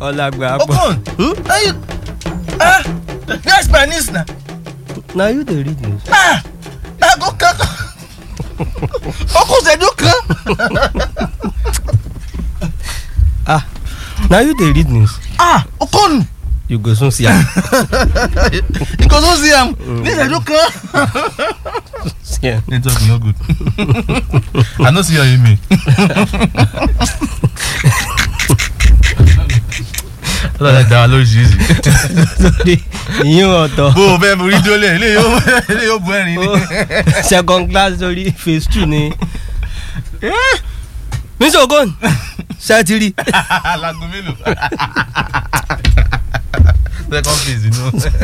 ọlágbà pọ̀ okon are you ah that's my niece na na you dey read news. ah i go kaka okun ṣẹ́jú kan ah na you dey read news ah okon you go soon see am. you go so see am ní ṣẹ́jú kan. see am. network no good i no see your email. ọlọ́dà dá wa lóríṣiríṣi. sórí ìyín ọ̀tọ̀ bó o fẹ́ borí dólé ilé yóò ilé yóò bu ẹ̀rín ni. second class sórí phase two ni. mr ogun ṣẹ́tìrì alago mélòó. second phase inú.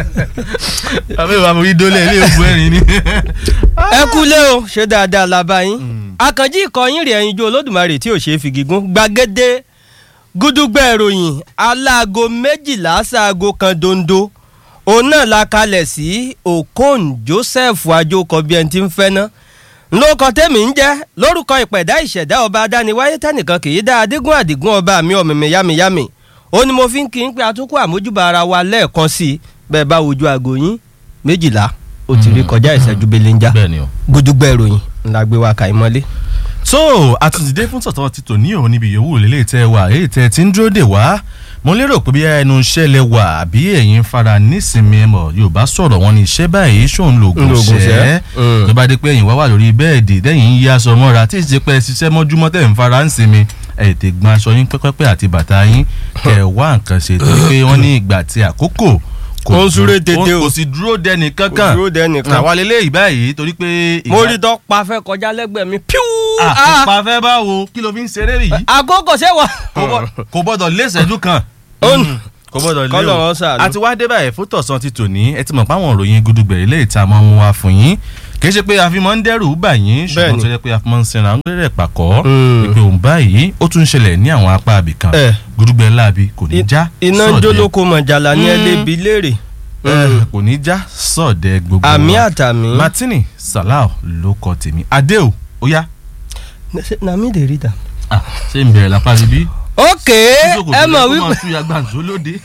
àbí ìwà borí dólé ilé yóò bu ẹ̀rín ni. ẹ kúlé o ṣe dáadáa la bá yín àkànjí ìkọyín rẹ̀ ẹ̀yinjú olódùmarè tí ò ṣeé fi gígùn gbàgede gúdúgbẹ́ ìròyìn aláago méjìlá sáago kan dondo òun náà la kalẹ̀ sí okon joseph ajókọ bí ẹni tí ń fẹ́ ná lóko tèmi ń jẹ́ lórúkọ ìpẹ̀dá ìṣẹ̀dá ọba adániwáyé tẹ́nìkan kì í dá adégún àdìgún ọba mi ọ̀mìmì yámiyámi ó ní mo fi ń kí n pé atukọ̀ àmójúbà ara wa lẹ́ẹ̀kan sí i bẹ́ẹ̀ bá wojú aago yín méjìlá ó ti rí kọjá ìṣẹ́jú belenja bẹ́ẹ̀ni o. gúdúgbẹ́ ìròyìn ńlá gbé wa kà í mọ́lé. so àtúntìdé fún tọ̀tọ̀ ti tò ní òun níbi yòówù lélẹ̀ tẹ́ wà èyí tẹ́ ti ń dúró dè wá mo lérò pé bí ẹnu iṣẹ́ lẹ wà àbí ẹ̀yin fara nísìnyí ẹ̀mọ̀ yorùbá sọ̀rọ̀ wọn ní iṣẹ́ báyìí ṣòun lògùn Lògùn ṣẹ́ ṣẹ́. Mm. tó bá dé pé ẹ̀yin wá wà lórí bẹ́ẹ̀dì tẹ́yìn ń yí aṣọ mọ́ra tí ìṣe pé ṣiṣẹ́ mọ́júmọ́ tẹ̀ ń fara ń sinmi ẹ̀ tè gbọ́n aṣọ yín pẹ́pẹ́pẹ́ àti bàtà yín kẹ̀ wá nǹkan ṣe torí pé wọ́n ní ìgbà tí àkókò Ó ń súré dúró- tètè o. kò sì dúró dẹni kankan Kò dúró dẹni kan. àwa lélẹ́yìí báyìí torí pé mo rí tó pa fẹ́ kọjá lẹ́gbẹ̀ẹ́ mi píú. àpá fẹ́ bá wo kí ló fi ń ṣeré yìí àkókò ṣé wà. kò bọ́- kò gbọ́dọ̀ lé ìṣẹ́jú kan Ó ń- Mm, kò gbọ́dọ̀ lé Kọ́lọ̀ o wọn ṣàánú. àti wá dé báyìí fún tọ̀sán ti tòní ẹ ti mọ̀ páwọn òròyìn gudugbẹ̀rẹ̀ lè ta mọ́ mu wa fún yín kì í ṣe pé a fi máa ń dẹ́rù bà yín ṣùgbọ́n Bẹ́ẹ̀ni. tó yẹ pé a fi máa ń sinra ń rẹ̀ pàkọ́ Mm. ìpè òun báyìí ó tún ń ṣẹlẹ̀ ní àwọn apá abìkan Eh. gudugbẹ̀ láabi kò ní já iná sọ̀dẹ̀. jólókò mọ̀jàlá ní Mm. ẹlẹ́bi léèrè. Eh, kò ní já sọ̀dẹ̀ gbogbo àmì wa. àtàmì. martini salau ló kọ tèmi adéo ó yá na mi dey read am. Ah, ṣé ń bẹ̀rẹ̀ lápá bíbí ok ẹ mọ̀ wípé. wípé. ya gbàǹjo lóde.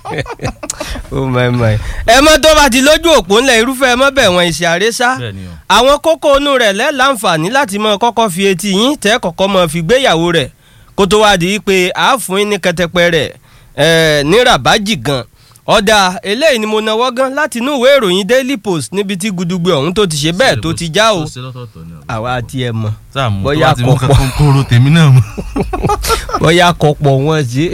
oh my my. ẹ mọ tó bá ti lójú òpó ńlẹ̀ irúfẹ́ ẹ mọ́ bẹ̀ wọ́n ìṣe àrésá. bẹ́ẹ̀ni o. àwọn kókó inú rẹ̀ lẹ́ láǹfààní láti mọ kọ́kọ́ fi etí yín tẹ́ kọ́kọ́ mọ fi gbéyàwó rẹ̀ kó tó wá di pé a fún yín ní kẹtẹpẹ rẹ̀ ẹ̀ ní rabaji gan ọ̀dà eléyìí ni mo náwó gan láti inú ìwé ìròyìn daily post níbi tí gudugbe ọ̀hún tó ti ṣe bẹ́ẹ̀ tó ti já o àwa àti ẹ̀ mọ̀ sáàmù tó Bóyá bá ti mú kọ̀pọ̀. kankan kóró tèmi náà mu. bóyá kọ̀pọ̀ wọn ṣe.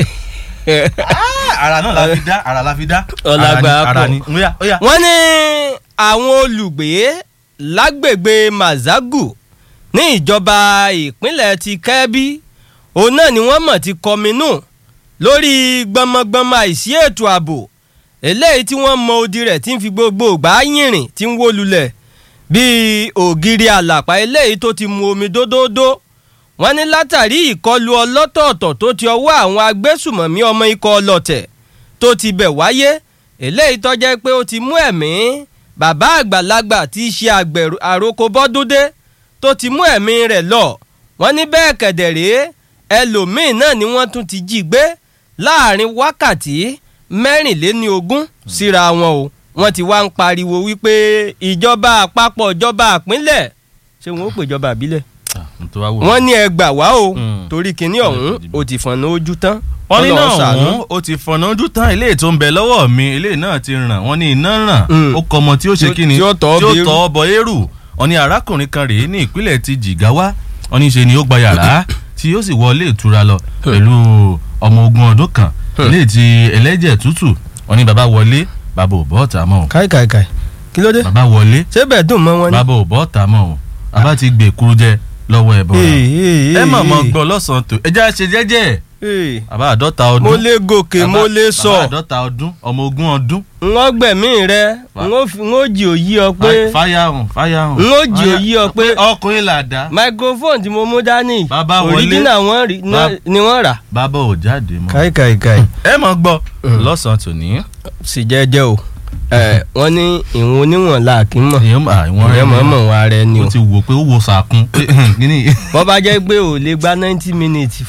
ara náà la fi dá ara la fi dá. Ọlágbà ara pọ̀. ni óyá óyá. wọ́n ní àwọn olùgbé lágbègbè mazagu ní ìjọba ìpínlẹ̀ ti kẹ́bí òun náà ni wọ́n mọ̀ ti kọminú lórí gbọmọgbọmọ àìsí ètò ààbò eléyìí tí wọ́n mọ odi rẹ̀ tí ń fi gbogbo ìgbà yìnrìn tí ń wó lulẹ̀ bíi ògiri àlàpà eléyìí tó ti mu omi dódódó wọ́n ní látàrí ìkọlù ọlọ́tọ̀ọ̀tọ̀ tó ti ọwọ́ àwọn agbésùmọ̀mí ọmọ ikọ̀ ọlọ́tẹ̀ tó ti bẹ̀ wáyé eléyìí tó jẹ́ pé ó ti mú ẹ̀mí bàbá àgbàlagbà tí í ṣe àgbẹ̀rù àròkọ bọ́dúndé tó ti mú ẹ̀mí rẹ̀ lọ wọ́n ní bẹ́ẹ̀ kẹ̀dẹ̀rẹ́ ẹlòmíín náà ni wọ́n tún ti jí gbé láàrin wákàtí mẹ́rìnléní ogún síra wọn o wọ́n ti wá ń pariwo wípé ìjọba àpapọ̀ ìjọba àpínlẹ̀ ṣé wọn ó pè ìjọba àbílẹ̀ wọ́n ní ẹ gbà wá o Mm. torí kinní ọ̀hún ó ti fọ̀nà ojú tán wọ́n ní Ọlọ́run náà ṣàánú. ọ̀hún ó ti fọ̀nà ojú tán eléyìí tó ń bẹ lọ́wọ́ mi eléyìí náà ti ràn wọ́n ní iná ràn Mm. ó kọ ọmọ tí ó ṣe Tí ó- kí ni tí ó tọ́ bọ eérú. tọ́ bọ eérú wọ́n ní arákùnrin kan rèé ní ìpínlẹ̀ ti jìgáwá wọ́n ní ṣe ni ó gba yàrá tí ó sì wọlé ìtura lọ pẹ̀lú ọmọ ogun ọdún kan eléyìí ti ẹlẹ́jẹ̀ tútù wọ́n ní bàbá wọlé bàbá ò bọ́ ọ̀tá mọ́ o káì káì káì kí ló dé bàbá wọlé ṣé bẹ́ẹ̀ dùn mọ́ wọn ni. bàbá ò bọ́ ọ̀tá mọ́ o bàbá ti gbè kúrú jẹ lọ́wọ́ ẹ̀ bọ̀ Ee, ee, ẹ mọ̀ mọ́ ee. gbọ́ lọ́sàn-án tó ẹ já ṣe jẹ́jẹ́ Ee, bàbá àádọ́ta ọdún mo lè gòkè mo Bàbá- lè bàbá sọ àádọ́ta ọdún ọmọ ogún ọdún. n ó gbẹ̀mí rẹ Fa- n ó fi- n ó jì òyí ọ pé fáyà hàn fáyà hàn. n ó jì òyí ọ pé ọkùnrin là dá. microphone tí mo mú dání Bàbá wọlé. original wọn rí Bá- ni wọ́n rà. bàbá ò jáde mọ́. káì káì káì ẹ mọ̀ gbọ́ lọ́sàn-án tòní. sì jẹ́jẹ́ o ẹ wọ́n ní ìwọ̀n oníwọ̀n la kì í mọ̀ èèyàn à ìwọ̀n ìyẹn mọ̀ mọ̀ wọn ara ẹni o o ti wò pé ó wo sàkún. kíní bọ́ bá jẹ́ pé ò lè gba ninety minutes fún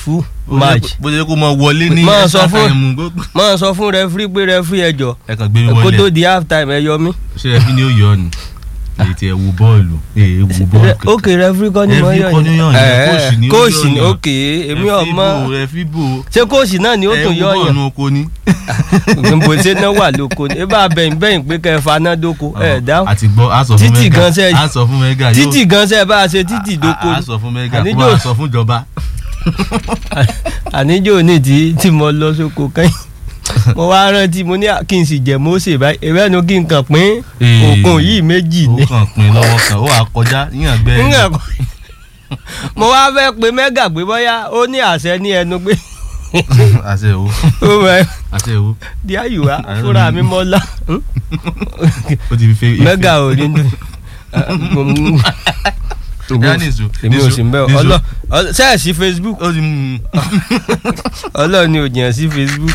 match bó ṣe kó mọ wọlé ní Máa sọ extra fún- time gbogbo. máa sọ fún rẹfúrí pé rẹfúrí ẹjọ ẹ kàn gbé mi kó tó wọlé di half time ẹ yọ mí. ṣé ẹ fi ní òye ọ̀nù èyí tí ẹ wo bọ́ọ̀lù ẹ wo bọ́ọ̀lù kankan. ok rẹfúrí kọ́ ni mo Referee yọ kọ́ ni ó yàn yẹn, coach ni ó kóòsì ni yàn. ok èmi ọmọ ẹ fi bò ṣé kóòsì náà ni ó tún yọ ẹ wo yàn bọ́ọ̀lù oko ni. gbogbo ṣe náà wà lóko ni ẹ bá bẹ̀yìn bẹ̀yìn pé kẹ́ ẹ faná dóko ẹ dáhùn àti gbọ́ a sọ fún Títì mẹ́gà gan sẹ́- a sọ fún mẹ́gà yóò títì gan ṣe bá a ṣe títì dóko a ni sọ fún mẹ́gà Àníjó- kó a sọ fún ìjọba. àníjó ní tí tí mo lọ sóko kẹ́yìn mo wá rántí mo ní kí n sì jẹ mọ́ọ̀sẹ̀ báyìí ewé nu kí n kàn pín Ee. òkun yìí méjì ó ni kàn pin lọ́wọ́ kan ó wà kọjá yíyan gbẹ́ Ń kàn kọ́- mo wá fẹ́ pe mẹ́gà pé bóyá ó ní àṣẹ ní ẹnu pé àṣẹ ìwò ó mọ àṣẹ ìwò di àyùwá fúnra mi mọ́ lá ó ti fi fe mẹ́gà ò ní dùn Yá nìṣó, èmi ò nìṣó, sí mbẹ́ nìṣó. ọlọ́ ọlọ́- sẹ́ẹ̀sì Facebook ó ti mú ọlọ́run ni ò jìyàn sí Facebook.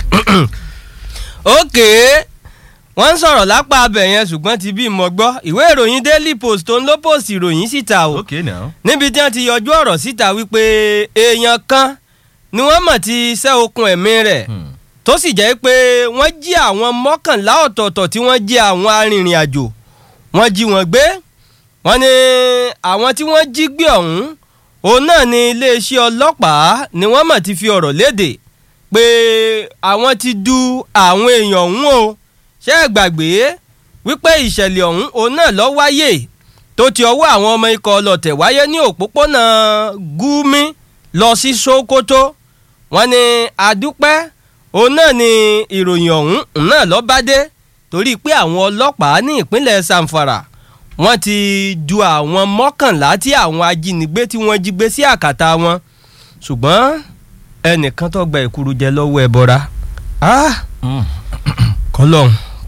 ókè wọ́n ń sọ̀rọ̀ lápá abẹ yẹn ṣùgbọ́n ti bí mo gbọ́ ìwé ìròyìn Daily Post tó ń ló post ìròyìn síta o ok now. níbi tí wọ́n ti yọjú ọ̀rọ̀ síta wípé èèyàn kan ni wọ́n mọ̀ ti ṣẹ́ okùn ẹ̀mí rẹ̀ Hmm. tó sì jẹ́ pé wọ́n jí àwọn mọ́kànlá ọ̀tọ̀ọ̀tọ̀ tí wọ́n jí àwọn arìnrìn àjò wọ́n jí wọn gbé wọ́n ní àwọn tí wọ́n jí gbé ọ̀hún òun náà ni iléeṣẹ́ ọlọ́pàá ni wọ́n mọ̀ ti fi ọ̀rọ̀ léde pé àwọn ti du àwọn èèyàn ọ̀hún o ṣé ẹ gbàgbé wípé ìṣẹ̀lẹ̀ ọ̀hún òun náà ló wáyé tó ti ọwọ́ àwọn ọmọ ikọ̀ ọlọ́tẹ̀ wáyé ní òpópónà Gúmí lọ sí Sókótó wọ́n ní adúpẹ́ òun náà ni ìròyìn ọ̀hún òun náà ló bá dé torí pé àwọn ọlọ́pàá ní ìpínlẹ̀ Zamfara wọ́n ti du àwọn mọ́kànlá tí àwọn ajínigbé tí wọ́n jí gbé sí àkàtà wọn ṣùgbọ́n ẹnìkan tó gba ìkúrú jẹ lọ́wọ́ ẹbọra ah Hmm. kọlọ́n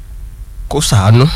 kó ṣàánú.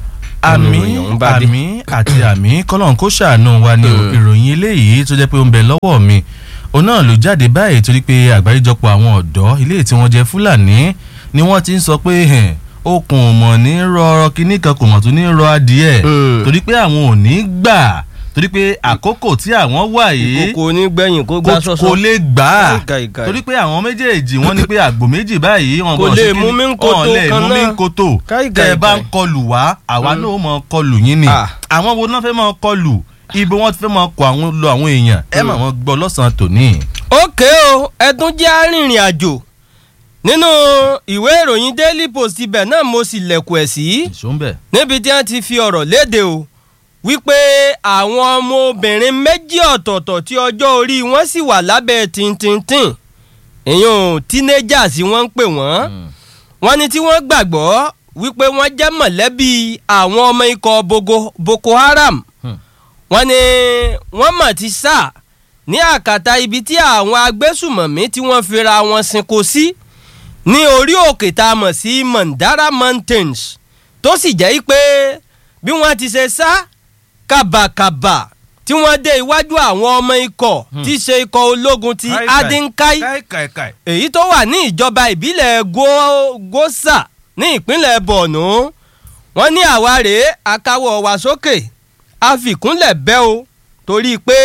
àmì ìròyìn ọ̀hún bá dé. àmì àti àmì kọ́lọ́n kó ṣàánú wa ní Mm. ìròyìn eléyìí tó jẹ́ pé ó ń bẹ lọ́wọ́ mi òun náà ló jáde báyìí torí pé àgbáríjọpọ̀ àwọn ọ̀dọ́ ilé tí wọ́n jẹ́ fúlàní ni wọ́n ti ń sọ pé hẹn, okùn ò mọ̀ ní rọ kíní kan kò mọ̀ tó ní rọ adìẹ Mm. torí pé àwọn ò ní gbà torí pé àkókò tí àwọn wà yìí ìkòkò onígbẹ̀yìn kó gbá kò sọ́sọ́. kò lè gbà á Ìkà, ìkà. torí pé àwọn méjèèjì wọ́n ní pé àgbò méjì báyìí wọn Kò bọ̀ lè sí mú kíní- mi ń koto wọn lè kan mú mi náà. ń koto Ìkà, ìkà, tẹ́ ẹ bá ń ìkà. kọlù wá àwa náà ó mọ kọlù yín ni Ah. àwọn wo náà fẹ́ mọ kọlù ibo wọn fẹ́ mọ kọ àwọn lọ àwọn èèyàn ẹ mà wọn gbọ́ lọ́sàn-án tòní. ókè o ẹdún jẹ́ arìnrìn àjò nínú ìwé ìròyìn Daily Post ibẹ̀ náà mo sì lẹ̀kùn ẹ̀ sí ìṣó ń bẹ̀. níbi tí wọ́n ti fi ọ̀rọ̀ léde o wípé àwọn ọmọbìnrin méjì ọ̀tọ̀ọ̀tọ̀ tí ọjọ́ orí wọn sì wà lábẹ́ tìǹtìǹtìǹ èèyàn teenagers wọ́n ń pè wọ́n wọ́n ní tí wọ́n gbàgbọ́ wípé wọ́n jẹ́ mọ̀lẹ́bí àwọn ọmọ ikọ̀ Bogo- Boko Haram Hmm. wọ́n ní wọ́n mọ̀ ti sá ní àkàtà ibi tí àwọn agbésùmọ̀mí tí wọ́n fira wọn sinko sí ní orí òkè tá a mọ̀ sí Mandara Mountains tó sì jẹ́ pé bí wọ́n ti ṣe sá kàbàkàbà tí wọ́n dé iwájú àwọn ọmọ ikọ̀ Hmm. tí í ṣe ikọ̀ ológun ti Káì, káì. Adinkai káìkàìkàì. èyí tó wà ní ìjọba ìbílẹ̀ Go- Gosa ní ìpínlẹ̀ Borno wọ́n ní àwa rèé akáwọ̀ wa sókè àfikúnlẹ̀ bẹ́ o torí pé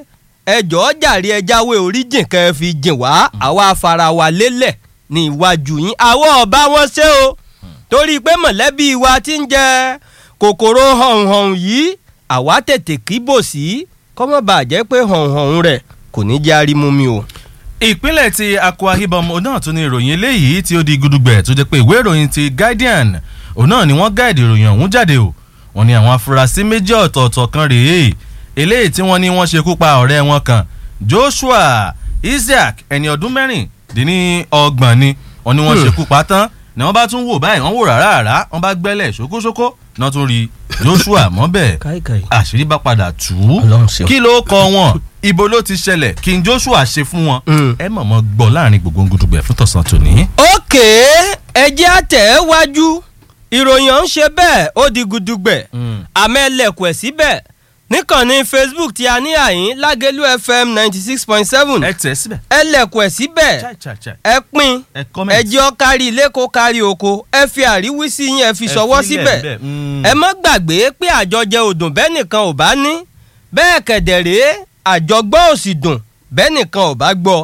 ẹjọ́ jàre ẹjáwé oríjìn kẹ́ ẹ fi jìn wá àwa afara wa lélẹ̀ ní iwájú yín àwọn ọba wọn ṣe o torí pé mọ̀lẹ́bí wa ti ń jẹ kòkòrò họ̀hún yìí àwa tètè kíbò sí kọ́mọ́ bàjẹ́ pé họ̀hún rẹ̀ kò ní jẹ́ arímú mi o. ìpínlẹ̀ ti Akwa Ibom òun náà tún ní ìròyìn eléyìí tí ó di gudugbẹ̀ tó jẹ́ pé ìwé ìròyìn ti Guardian òun náà ni wọ́n gáàdì ìròyìn ọ̀hún jáde o wọ́n ní àwọn afurasí méjì ọ̀tọ̀ọ̀tọ̀ kan rèé eléyìí tí wọ́n ní wọ́n ṣekú pa ọ̀rẹ́ wọn kan Joshua Isaac ẹni ọdún mẹ́rìndínlọ́gbọ̀n ni wọ́n ní wọ́n Hmm. ṣekú pa tán ni wọ́n bá tún wò báyìí wọ́n wò rárá wọ́n bá gbẹ́lẹ̀ ṣókóṣókó náà tún rí Joshua mọ́bẹ̀ káìkáì. àṣírí bá padà tú Ọlọ́run ṣeun. kí ló kọ wọn ibo ló ti ṣẹlẹ̀ kí n Joshua ṣe fún wọn Mm. ẹ mọ̀ mọ́ gbọ́ láàrin gbogbo gudugbẹ̀ fún tọ̀sán tòní. òkè ẹjẹ́ àtẹ̀wájú ìròyìn ọ̀hún ṣe bẹ́ẹ̀ ó di gudugbẹ̀ àmọ́ ẹlẹ́kùn ẹ̀ síbẹ̀ níkànnì Facebook tí a ní àyín Lágẹ̀lú FM ninety six point seven ẹ tẹ̀ síbẹ̀. ẹlẹ́kùn ẹ̀ síbẹ̀ chai chai chai ẹ pín ẹ comment. ẹ jẹ́ ó kárí ilé kó kárí oko ẹ fi àríwísí yín ẹ fi Ẹ ṣọwọ́ filẹ̀ síbẹ̀ bẹ́ẹ̀. Mm. ẹ má gbàgbé pé àjọjẹ òdùn bẹ́ẹ̀ nìkan ò bá ní bẹ́ẹ̀ kẹ̀dẹ̀rẹ́ àjọgbọ́ òsì dùn bẹ́ẹ̀ nìkan ò bá gbọ́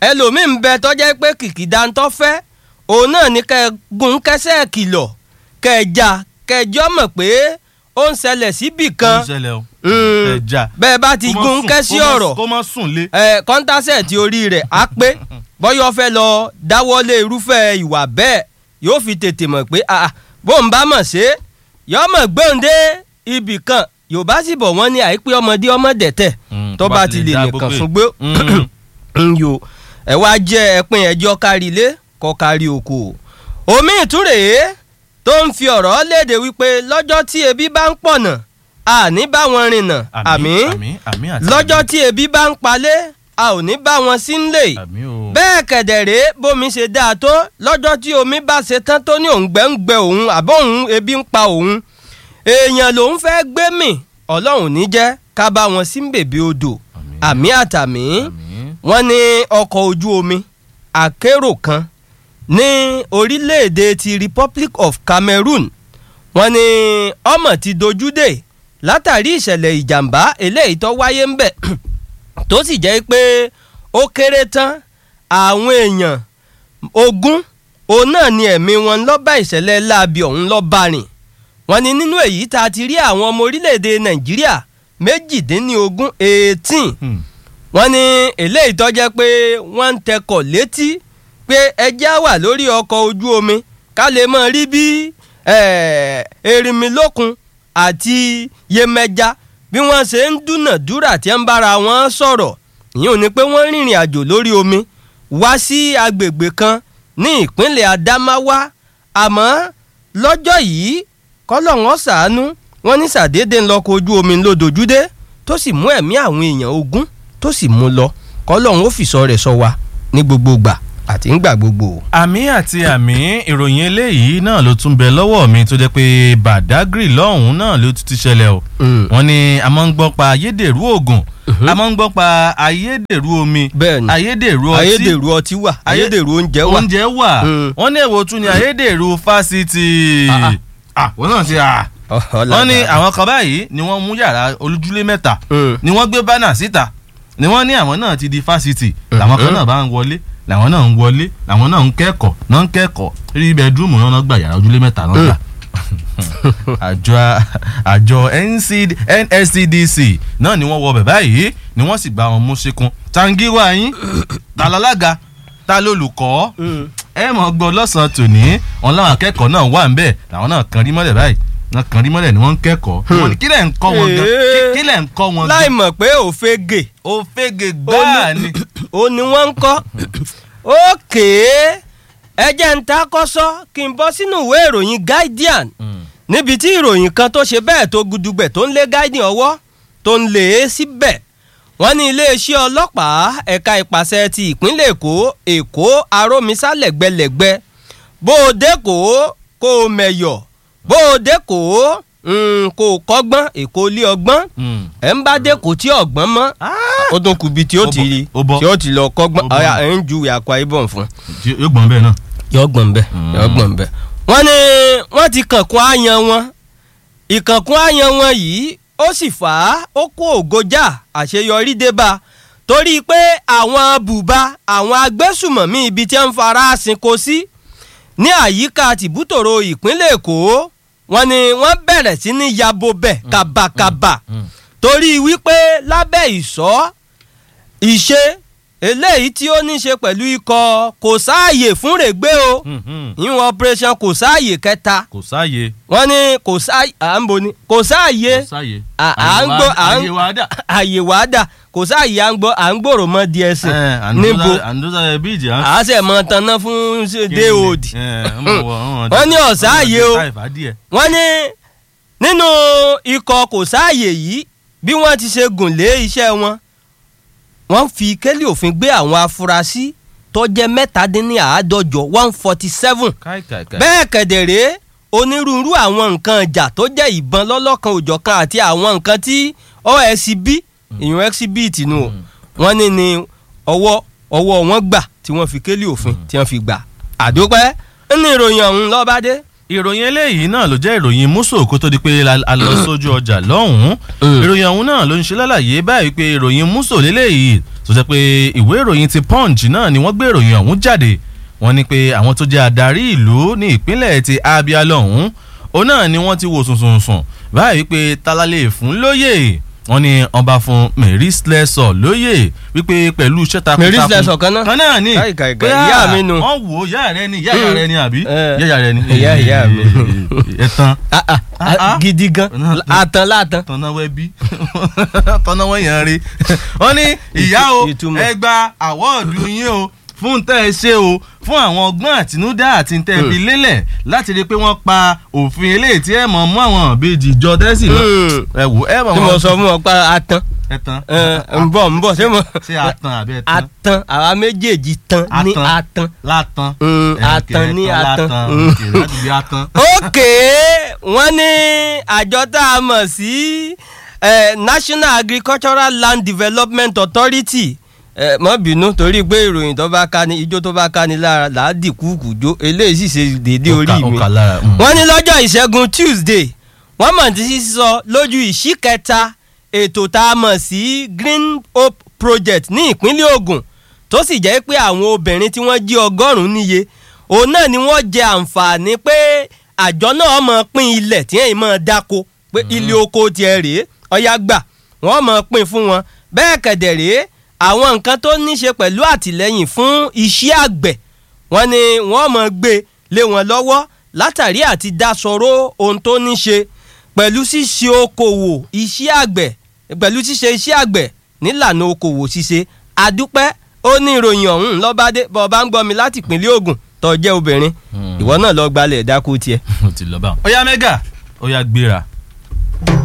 ẹlòmíì ń bẹ tọ́jẹ́ pé kìkìdá ń tọ́ fẹ́ òun náà ní kẹ́ ẹ gun kẹ́sẹ́ kìlọ̀ kẹ́ ẹ já kẹ́ ẹ jọ́ mọ̀ pé ó ń ṣẹlẹ̀ síbì ó kan ń ṣẹlẹ̀ o Mm. ẹja bẹ́ẹ̀ bá ti Kó má gun sùn- kẹ́sí kó má- ọ̀rọ̀ kó má sùn lé. ẹ kọ́ńtàṣẹ̀tì orí rẹ̀ á pé bọ́yọ̀ fẹ́ lọ dáwọ́lé irúfẹ́ ìwà bẹ́ẹ̀ yóò fi tètè mọ̀ pé ah, ah, bó ń bá mọ̀ ṣe é yọ́ mọ̀ gbóǹde ibì kan yorùbá sì bọ̀ wọ́n ní àìpé ọmọdé ọmọ dẹ̀tẹ̀ Mm, tó bá ti lè dá nìkan gbogbo ẹ̀. fún gbé Mm. ń yo ẹ wá jẹ́ ẹpin ẹjọ́ kárí ilé kọ́ kárí oko omi ìtúrèé tó ń fi ọ̀rọ̀ léde wípé lọ́jọ́ tí ebi bá ń pọ̀nà àní bá wọn rìnnà àmì àmì àmì àti lọ́jọ́ tí ebi bá ń palẹ̀ a ò ní bá wọn sí nílé àmì o. bẹ́ẹ̀ kẹ̀dẹ̀rẹ́ bómi ṣe dáa tó lọ́jọ́ tí omi bá ṣe tán tó ní òǹgbẹ́ ń gbẹ òun àbọ̀ òun ebi ń pa òun èèyàn lòun fẹ́ gbé mì ọlọ́run ní jẹ́ ká bá wọn sí bèbè odò àmì àtàmì àmì. wọ́n ní ọkọ̀ ojú omi akérò kan ní orílẹ̀-èdè ti Republic of Cameroon wọ́n ní ọmọ ti dojú dé látàrí ìṣẹ̀lẹ̀ ìjàmbá eléyìí tó wáyé ń bẹ̀ tó sì jẹ́ pé ó kéré tán àwọn èèyàn ogún òun náà ni ẹ̀mí wọn ló bá ìṣẹ̀lẹ̀ láabi ọ̀hún ló bá rìn wọ́n ní nínú èyí tá a ti rí àwọn ọmọ orílẹ̀-èdè Nàìjíríà méjìdínlógún eighteen Hmm. wọ́n ní eléyìí tó jẹ́ pé wọ́n ń tẹkọ̀ létí pé ẹjẹ́ á wà lórí ọkọ̀ ojú omi ká lè mọ̀ rí bí eh, erinmilókun àti yemẹja bí wọ́n ṣe ń dúnàdúrà tí ń bára wọn sọ̀rọ̀ ìyẹn ò ní pé wọ́n rìnrìn àjò lórí omi wá sí agbègbè kan ní ìpínlẹ̀ Adamawa àmọ́ lọ́jọ́ yìí kọ́lọ́hún ṣàánú wọ́n ní sàdédé ńlọkọ̀ ojú omi ńlọdọ̀júdé tó sì mú ẹ̀mí àwọn èèyàn ogún tó sì mú lọ kọ́lọ́hún ó fìsọ rẹ̀ sọ wa ní gbogbo gbà àti ńgbà gbogbo. àmì àti àmì ìròyìn eléyìí náà ló tún bẹ lọ́wọ́ mi tó jẹ́ pé Badagry lọ́hùn-ún náà ló tún ti ṣẹlẹ̀ o Mm. wọ́n ní a máa ń gbọ́ pa ayédèrú oògùn a máa ń gbọ́ pa ayédèrú omi bẹ́ẹ̀ni ayédèrú ọtí ayédèrú ọtí wà Ayé- ayédèrú oúnjẹ wà. oúnjẹ wà Mm. wọ́n ní èwo tún ni ayédèrú fásitì Ah, ah. ah wọ́n náà ti à wọ́n ní àwọn kan báyìí ni wọ́n mú yàrá olójúlé mẹ́ta Mm. ni wọ́n gbé bánà síta ni wọ́n ní àwọn náà ti di fásitì làwọn kan náà bá ń wọlé làwọn náà ń wọlé làwọn náà ń kẹ́kọ̀ọ́ náà ń kẹ́kọ̀ọ́ rí bẹ́ẹ̀dúrúmù náà náà gbà yàrá ojúlé mẹ́ta náà gbà. àjọ àjọ NCD NSCDC náà ni wọ́n wọ bẹ̀ báyìí ni wọ́n sì gba wọn mú síkún tangiwa yín ta lálága ta lólùkọ́ Mm. ẹ mọ̀ gbọ́ lọ́sàn-án tòní wọn láwọn akẹ́kọ̀ọ́ náà wà ń bẹ̀ làwọn náà kan rí mọ́lẹ̀ báyìí náà kan rí mọ́lẹ̀ ni wọ́n ń kẹ́kọ̀ọ́ Wọ́n ní kí lẹ̀ ń kọ́ wọn gan Ee. Kí- kí lẹ̀ ń kọ́ wọn láì gan mọ̀ pé òfegè ó fẹ́gẹ̀ gbáà ni. ó ní wọ́n ń kọ́ ókè ẹ jẹ́ ń ta kọ́sọ́ kí n bọ́ sínú ìwé ìròyìn Guardian níbi tí ìròyìn kan tó ṣe bẹ́ẹ̀ tó gudugbẹ̀ tó ń lé Guardian ọwọ́ tó ń lé e síbẹ̀ wọ́n ní iléeṣẹ́ ọlọ́pàá ẹ̀ka ìpàṣẹ ti ìpínlẹ̀ Èkó Èkó arómisá lẹ́gbẹ̀lẹ́gbẹ̀ bó o dé kó kó o mẹ̀yọ̀ bó o dé kó kó o kọ́gbọ́n Èkó lé ọgbọ́n ẹ̀ ń bá dé kó tí ọgbọ́n mọ́ ó tún kù bí tí ó Ó ti bọ́, rí ó bọ́. tí ó ti lọ kọ́gbọ́n Ó bọ́. ọ̀yà ẹ̀ ń ju Akwa Ibom fún yóò gbọ́n bẹ́ẹ̀ náà. yọ gbọ̀n bẹ́ẹ̀ Mm. yọ gbọ̀n bẹ́ẹ̀. wọ́n ní wọ́n ti kànkún àyàn wọn ìkànkún àyàn wọn yìí ó sì fà á ó kó ògójà àṣeyọrí dé bá a torí pé àwọn bùbá àwọn agbésùmọ̀mí ibi tí wọ́n ń fara sinko sí ní àyíká tìbútòrò ìpínlẹ̀ Èkó wọ́n ní wọ́n bẹ̀rẹ̀ sí ní yabo bẹ̀ kàbàkàbà torí wípé lábẹ́ ìṣọ́ ìṣe eléyìí tí ó ní ṣe pẹ̀lú ikọ̀ kò sáàyè fún règbé o ìwọ̀n operation kò sáàyè kẹta kò sáàyè. wọ́n ní kò sáàyè à ń bo ni kò sáàyè kò sáàyè. à- à ń gbọ́ à ń àyè wa dà. àyè wàá dà kò sáàyè à ń gbọ́ à ń gbòòrò mọ́ DSC níbo àndóza bíìjì à ń à á sẹ̀ mọ́ tanná fún déòdì Wọ́n ní ọ̀sáàyè o. wọ́n ní nínú ikọ̀ kò sáàyè yìí bí wọ́n ti ṣe gùn lé iṣẹ́ wọn wọ́n fi kélé òfin gbé àwọn afurasí tó jẹ́ mẹ́tàdínláàádọ́jọ one forty seven bẹ́ẹ̀ kẹ̀dẹ̀rẹ́ onírúurú àwọn nǹkan ìjà tó jẹ́ ìbọn lọ́lọ́kan òjọ̀kan àti àwọn nǹkan tí OSB ìyún exhibit nù o wọ́n ní ní ọwọ́ ọwọ́ wọn gbà tí wọ́n fi kélé òfin tí wọ́n fi gbà àdópẹ́ nínú ìròyìn ọ̀hún lọ́bàdé ìròyìn eléyìí náà ló jẹ́ ìròyìn múso kó tó di pé la- a lọ sójú ọjà lọ́hùn-ún ìròyìn ọ̀hún náà ló ń ṣe lálàyé báyìí pé ìròyìn múso léléyìí tó jẹ́ pé ìwé ìròyìn ti punch náà ni wọ́n gbé ìròyìn ọ̀hún jáde wọ́n ní pé àwọn tó jẹ́ adarí ìlú ní ìpínlẹ̀ ti abia lọ́hùn-ún òun náà ni wọ́n ti wò sùnsùnsùn báyìí pé talalẹ̀ fún lóyè wọ́n ní ọba fún mary slessor lóyè wípé pẹ̀lú iṣẹ́ takuntakun Mary Slessor kan náà? kan náà ni Káì, káì, pé káì, ìyá à, mi nu. wọ́n wò ó ìyá rẹ ni ìyá ìyá rẹ ni àbí Eh. ìyá ìyá rẹ ni Ìyá ìyá mi. ẹ̀tàn Ah, ah, Ah, ah. gidi gan àtàn látàn. tọ́nà wẹ́bí tọ́nà wẹ́yàn rí wọ́n ní ìyá o ìtumọ̀. ẹ gba àwọ́ọ̀dù yín o fún tẹ́ ẹ ṣe o fún àwọn ọgbọ́n àtinúdá àti tẹ́ ẹ fi lélẹ̀ láti rí i pé wọ́n pa òfin eléyìí tí ẹ mọ̀ mú àwọn ìbejì jọ tẹ́sí lọ ẹ wò ẹ mọ̀ tí mo sọ fún ọ pa àtàn ẹ̀tàn ń bọ̀ ń bọ̀ ṣé mo ṣé àtàn àbí ẹ̀tàn àtàn àwa méjèèjì tan ní Àtàn. àtàn. látàn Mm, Eh, àtàn okay, ní ẹ̀tàn àtàn. látàn Mm. okay, láti bí àtàn. ókè wọ́n ní àjọ tá a mọ̀ sí eh, National Agricultural Land Development Authority eh, mọ́ bínú torí pé ìròyìn tó bá ká ní ijó tó bá ká ní lára làádì kúkú jó eléyìí sì ṣe déédéé orí Ó kà- ó mi kà lára, mm. wọ́n ní lọ́jọ́ ìṣẹ́gun Tuesday wọ́n mọ̀ tí sísọ lójú ìṣí kẹta ètò tá a mọ̀ sí Green Hope Project ní ìpínlẹ̀ Ògùn tó sì jẹ́ pé àwọn obìnrin tí wọ́n jí ọgọ́rùn-ún níye òun náà ni wọ́n jẹ àǹfààní pé àjọ náà mọ̀ pín ilẹ̀ tí èyí mọ̀ dáko pé ilé oko tiẹ̀ rèé ọ̀yá gbà wọ́n mọ̀ pín fún wọn bẹ́ẹ̀ kẹ̀dẹ̀ rèé àwọn nǹkan tó ní ṣe pẹ̀lú àtìlẹ́yìn fún iṣẹ́ àgbẹ̀ wọ́n ní wọ́n mọ̀ gbé lé wọn lọ́wọ́ látàrí àti dasọ̀rọ̀ ohun tó ní ṣe pẹ̀lú ṣíṣe okòwò iṣẹ́ àgbẹ̀ pẹ̀lú ṣíṣe iṣẹ́ àgbẹ̀ nílànà okòwò ṣíṣe àdúpẹ́ ó ní ìròyìn ọ̀hún lọ́bàdé bọ́ bá ń gbọ́ mi láti ìpínlẹ̀ Ògùn tó jẹ́ obìnrin ìwọ náà lọ gbalẹ̀ dákú tiẹ̀. ó ti lọ báwọn. ó yá mẹ́gà ó yá gbéra